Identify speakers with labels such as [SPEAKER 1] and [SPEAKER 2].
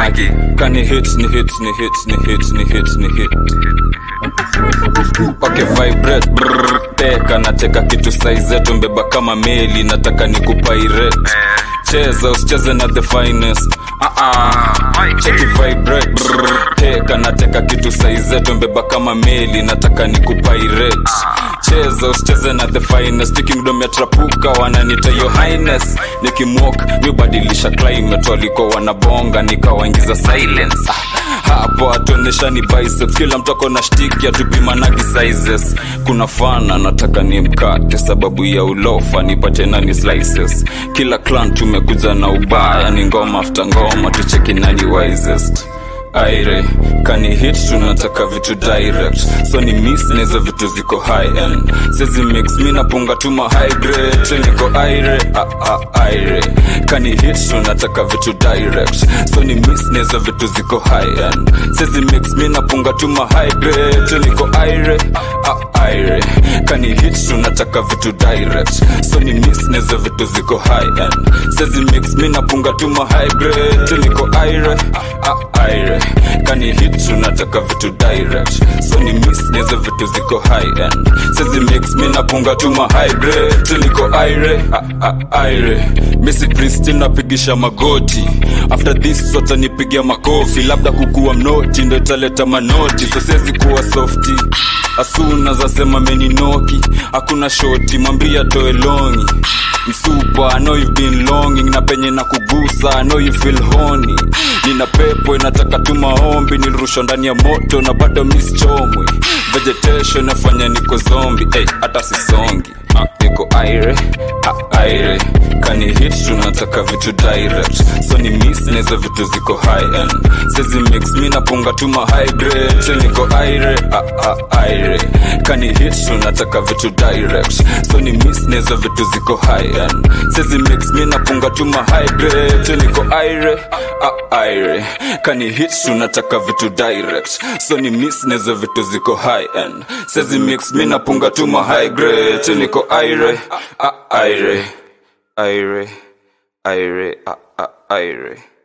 [SPEAKER 1] magi kani hit ni hit ni hit ni hit ni hit ni hit okay vibrate brrr, teka nateka kitu saizetu mbeba kama meli nataka ni kupirate cheza usicheze na the finest uh-uh. cheki vibrate brrr, teka nateka kitu saizetu mbeba kama meli nataka ni kupirate cheza usicheze na the finest kingdom ya trapuka wananita your highness nikimwok mibadilisha climate walikuwa wanabonga nikawaingiza silence ah, hapo atuonyesha ni biceps kila mtoko na shtiki atupimanagi sizes kuna fana nataka ni mkate sababu ya ulofa nipate nani slices kila clan tumekuja na ubaya ni ngoma after ngoma tucheki nani wisest aire kani hit tunataka vitu direct so ni miss nizo vitu ziko high end sezi mix mi napunga tuma high grade niko aire ah, ah, aire kani hit tunataka vitu direct so ni miss nizo vitu ziko high end sezi mix mi napunga tuma high grade niko aire ah, aire kani hit tunataka vitu direct so ni miss nizo vitu ziko high end sezi mix mi napunga tuma high grade niko aire ah, aire kani hit tunataka vitu direct so ni miss nizo vitu ziko high end sezi mix mi napunga tuma high grade niko aire ah, ah, aire misi kristin napigisha magoti after this watanipigia makofi labda kukuwa mnoti ndo italeta manoti so siwezi kuwa softi asuna zasema meninoki hakuna shoti mwambia toe longi msupa I know you've been longing na penye na kugusa I know you feel horny nina pepo inataka tu maombi nilirushwa ndani ya moto na bado mischomwi vegetation nafanya niko zombi hey, hata sisongi ah, niko aire ah, aire kani hit tunataka vitu direct so ni miss nizo vitu ziko high end sezi mix mi napunga tuma high grade niko aire ah, ah, aire kani hit tunataka vitu direct so ni miss nizo vitu ziko high end sezi mix mi napunga tuma high grade niko aire ah, aire kani hit tunataka vitu direct so ni miss nizo vitu ziko high end sezi mix mi napunga tuma high grade niko aire ah, aire aire aire ah, ah, aire